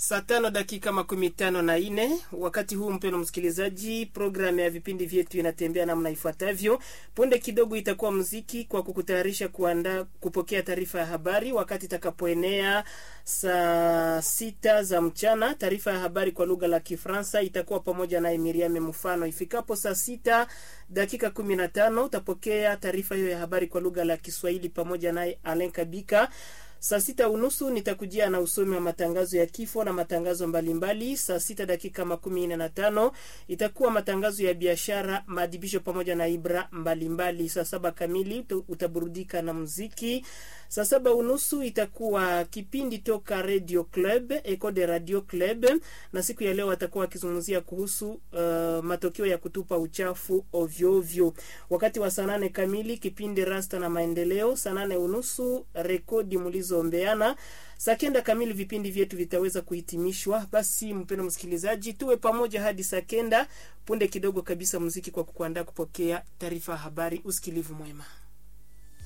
Saa tano dakika makumi tano na nne. Wakati huu mpeno msikilizaji, programu ya vipindi vyetu inatembea namna ifuatavyo. Punde kidogo itakuwa muziki kwa kukutayarisha kuandaa kupokea taarifa ya habari wakati itakapoenea saa sita za mchana. Taarifa ya habari kwa lugha la Kifaransa itakuwa pamoja naye Miriam Mfano. Ifikapo saa sita dakika kumi na tano utapokea taarifa hiyo ya habari kwa lugha la Kiswahili pamoja naye Alen Kabika. Saa sita unusu nitakujia na usomi wa matangazo ya kifo na matangazo mbalimbali. Saa sita dakika makumi nne na tano itakuwa matangazo ya biashara, maadhibisho pamoja na ibra mbalimbali. Saa saba kamili utaburudika na muziki. Saa saba unusu itakuwa kipindi toka Radio Club, Eco de Radio Club, na siku ya leo watakuwa wakizungumzia kuhusu uh, matokeo ya kutupa uchafu ovyo ovyo. Wakati wa saa nane kamili kipindi Rasta na Maendeleo. Saa nane unusu rekodi mlizoombeana. Saa kenda kamili vipindi vyetu vitaweza kuhitimishwa. Basi mpendo msikilizaji, tuwe pamoja hadi saa kenda. Punde kidogo kabisa muziki kwa kukuandaa kupokea taarifa ya habari. Usikilivu mwema.